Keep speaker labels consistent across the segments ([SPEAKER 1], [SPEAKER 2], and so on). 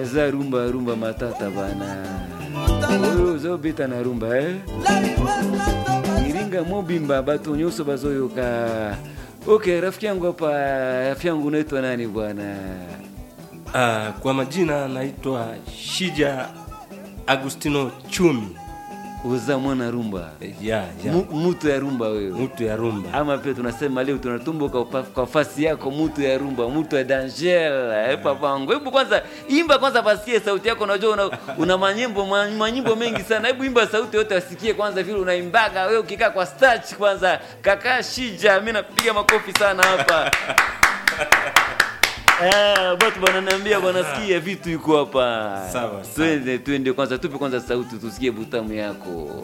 [SPEAKER 1] za rumba rumba matata bana oyo ozobeta na rumba eh? iringa mobimba bato nyonso bazoyoka ok rafiki yangu hapa rafiki yangu unaitwa nani bwana
[SPEAKER 2] Ah, kwa majina naitwa Shija Agustino Chumi.
[SPEAKER 1] uza mwana rumba
[SPEAKER 2] Eh, Ya, ya.
[SPEAKER 1] Mu- mutu ya rumba wewe
[SPEAKER 2] Mtu ya rumba.
[SPEAKER 1] ama pia tunasema leo tunatumbuka kwa- kwa fasi yako mutu ya rumba mutu ya danger eh, papangu hebu kwanza imba kwanza basikie sauti yako unajua una, una manyimbo ma- manyimbo mengi sana hebu imba sauti yote wasikie kwanza vile unaimbaga wewe ukikaa kwa starch kwanza kaka shija mi napiga makofi sana hapa Ah, batu bananiambia banasikia vitu iko hapa
[SPEAKER 2] Sawa, sawa.
[SPEAKER 1] twende twende kwanza tupe kwanza sauti tusikie butamu yako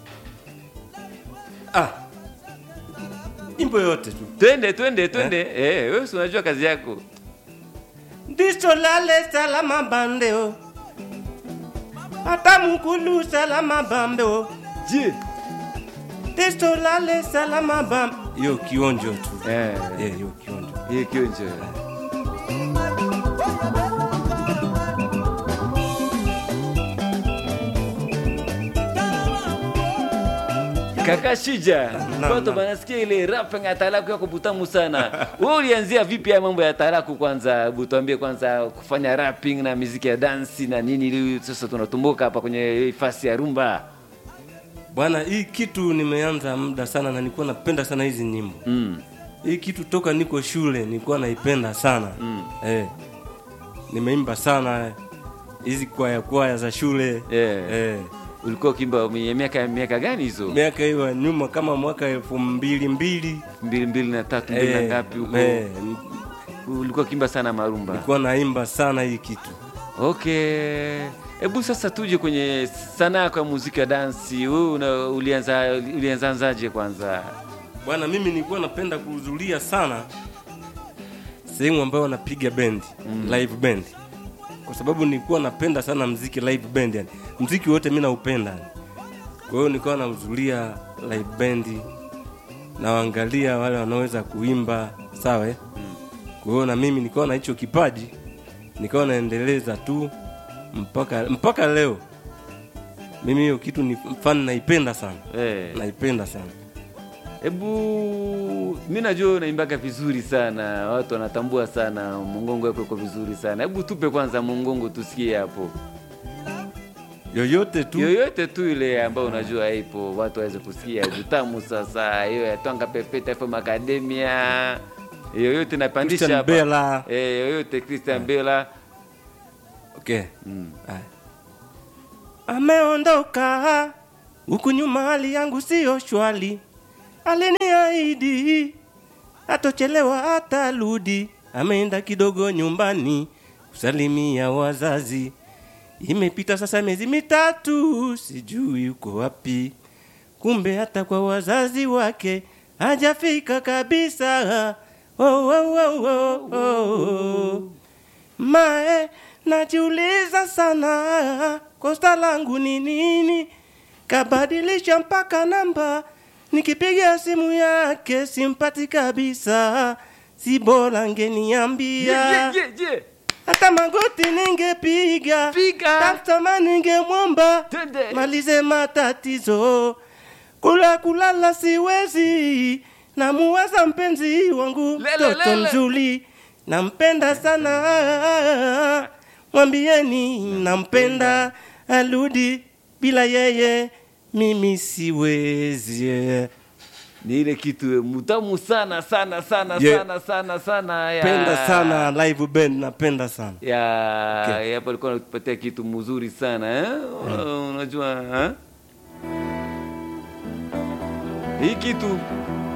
[SPEAKER 2] Ah. Imbo yote tu.
[SPEAKER 1] twende twende twende eh, wewe si unajua kazi yako
[SPEAKER 2] Ndicho lale salama bandeo. Hata mkulu salama bambeo.
[SPEAKER 1] je
[SPEAKER 2] Ndicho lale salama bam. Yo kionjo tu.
[SPEAKER 1] eh,
[SPEAKER 2] Eh, yo kionjo.
[SPEAKER 1] hiyo kionjo kaka shija
[SPEAKER 2] Na-
[SPEAKER 1] watu
[SPEAKER 2] na.
[SPEAKER 1] banasikia ile rap ya talaku yako butamu sana wewe ulianzia vipi ya mambo ya talaku kwanza hebu tuambie kwanza kufanya rapping na muziki ya dansi na nini ili sasa tunatumbuka hapa kwenye hii fasi ya rumba
[SPEAKER 2] Bwana, hii kitu nimeanza muda sana na nilikuwa napenda sana hizi nyimbo.
[SPEAKER 1] mm.
[SPEAKER 2] Hii kitu toka niko shule nilikuwa naipenda sana
[SPEAKER 1] Mm.
[SPEAKER 2] eh, nimeimba sana hizi kwaya kwaya za shule
[SPEAKER 1] Yeah.
[SPEAKER 2] eh,
[SPEAKER 1] ulikuwa ukimba mwenye miaka miaka gani hizo
[SPEAKER 2] miaka hiyo ya nyuma kama mwaka elfu mbili mbili
[SPEAKER 1] mbili mbili na tatu mbili na
[SPEAKER 2] eh,
[SPEAKER 1] ngapi huko
[SPEAKER 2] eh,
[SPEAKER 1] ulikuwa kimba sana marumba
[SPEAKER 2] nilikuwa naimba sana hii kitu
[SPEAKER 1] okay hebu sasa tuje kwenye sanaa yako ya muziki ya dansi wewe una- ulianza ulianzanzaje kwanza
[SPEAKER 2] bwana. Mimi nilikuwa napenda kuhudhuria sana sehemu ambayo wanapiga bendi mm. live band, kwa sababu nilikuwa napenda sana mziki live band, yani mziki wote mimi naupenda. Kwa hiyo nilikuwa nahudhuria live band, nawaangalia wale wanaoweza kuimba sawa. eh? Kwa hiyo na mimi nilikuwa na hicho kipaji, nikawa naendeleza tu mpaka mpaka leo. Mimi hiyo kitu ni mfano naipenda sana,
[SPEAKER 1] Eh,
[SPEAKER 2] naipenda sana.
[SPEAKER 1] hebu mi najua unaimbaga vizuri sana watu wanatambua sana mongongo yako iko vizuri sana hebu tupe kwanza mongongo tusikie hapo
[SPEAKER 2] yoyote tu
[SPEAKER 1] yoyote tu ile ambayo unajua ipo watu waweze kusikia utamu sasa hiyo ya twanga pepeta fm academia yoyote napandisha
[SPEAKER 2] Christian
[SPEAKER 1] hapa.
[SPEAKER 2] Bella.
[SPEAKER 1] eh, yoyote christian bela
[SPEAKER 2] okay.
[SPEAKER 1] mm.
[SPEAKER 2] Aya. ameondoka huku nyuma hali yangu siyo shwali aliniahidi atochelewa atarudi ameenda kidogo nyumbani kusalimia wazazi imepita sasa miezi mitatu sijui yuko wapi kumbe hata kwa wazazi wake hajafika kabisa oh, oh, oh, oh, oh. Mae, najiuliza sana kosta langu ni nini, kabadilisha mpaka namba, nikipiga simu yake simpati kabisa, si bora ngeniambia hata magoti ningepiga,
[SPEAKER 1] Piga.
[SPEAKER 2] taftama ningemwomba
[SPEAKER 1] Twende.
[SPEAKER 2] malize matatizo, kula kulala siwezi, namuwaza mpenzi wangu
[SPEAKER 1] Lele,
[SPEAKER 2] mtoto
[SPEAKER 1] lele.
[SPEAKER 2] mzuri, nampenda sana, mwambieni nampenda, arudi bila yeye mimi siwezi.
[SPEAKER 1] ni ile kitu mutamu sana sana sana
[SPEAKER 2] Yeah.
[SPEAKER 1] sana sana sana ya
[SPEAKER 2] Penda sana live band, napenda sana.
[SPEAKER 1] ya
[SPEAKER 2] Okay.
[SPEAKER 1] hapo alikuwa anatupatia kitu mzuri sana eh? unajua eh? hii kitu